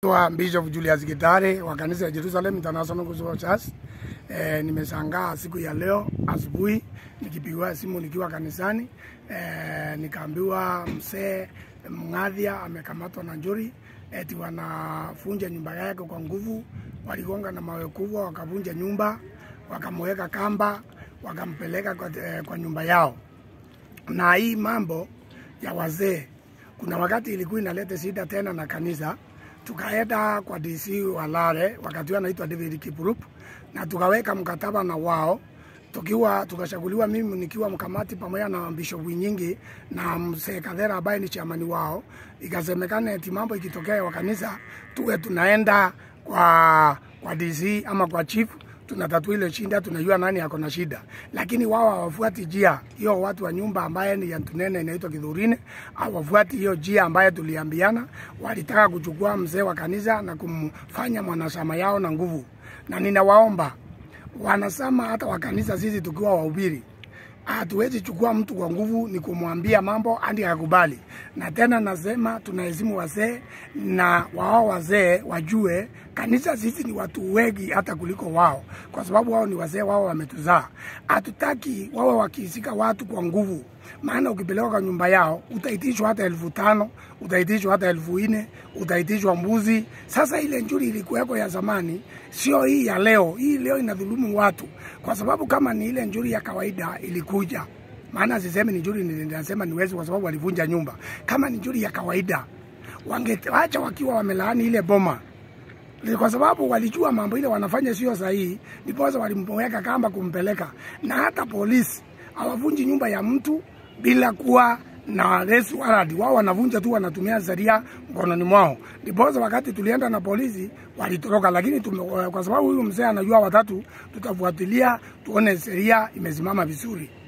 Wa Bishop Julius Gitare wa kanisa ya Jerusalem International Gospel Church. E, nimeshangaa siku ya leo asubuhi nikipigiwa simu nikiwa kanisani e, nikaambiwa mzee Mngadhia amekamatwa na njuri eti wanafunja nyumba yake kwa nguvu, waligonga na mawe kubwa, wakavunja nyumba, wakamweka kamba, wakampeleka kwa, e, kwa nyumba yao. Na hii mambo ya wazee, kuna wakati ilikuwa inaleta shida tena na kanisa tukaenda kwa DC wa Lare wakati huo anaitwa David Kiprup, na tukaweka mkataba na wao tukiwa tukashaguliwa, mimi nikiwa mkamati pamoja na bishopu nyingi na mzee Kadhera ambaye ni chamani wao. Ikasemekana eti mambo ikitokea wa kanisa tuwe tunaenda kwa kwa DC ama kwa chief tunatatua ile shida, tunajua nani ako na shida, lakini wao hawafuati njia hiyo. Watu wa nyumba ambaye ni ya Tunene inaitwa Kidhurine hawafuati hiyo njia ambaye tuliambiana. Walitaka kuchukua mzee wa kanisa na kumfanya mwanachama yao na nguvu, na ninawaomba wanasama hata wa kanisa, sisi tukiwa wahubiri hatuwezi chukua mtu kwa nguvu, ni kumwambia mambo hadi akakubali. Na tena nasema tunaheshimu wazee, na wao wazee wajue kanisa sisi ni watu wengi hata kuliko wao, kwa sababu wao ni wazee, wao wametuzaa. Hatutaki wawe wakisika watu kwa nguvu, maana ukipeleka kwa nyumba yao utaitishwa hata elfu tano utaitishwa hata elfu nne utaitishwa mbuzi. Sasa ile njuri ilikuweko ya zamani, sio hii ya leo. Hii leo inadhulumu watu, kwa sababu kama ni ile njuri ya kawaida ilikuja maana sisemi ni njuri, ninasema ni wezi, kwa sababu walivunja nyumba. Kama ni njuri ya kawaida, wangeacha wakiwa wamelaani ile boma kwa sababu walijua mambo ile wanafanya sio sahihi, ndiposa walimweka kamba kumpeleka. Na hata polisi hawavunji nyumba ya mtu bila kuwa na arrest warrant. Wao wanavunja tu, wanatumia sheria mkononi mwao. Ndiposa wakati tulienda na polisi walitoroka, lakini tume, kwa sababu huyu mzee anajua watatu, tutafuatilia tuone sheria imesimama vizuri.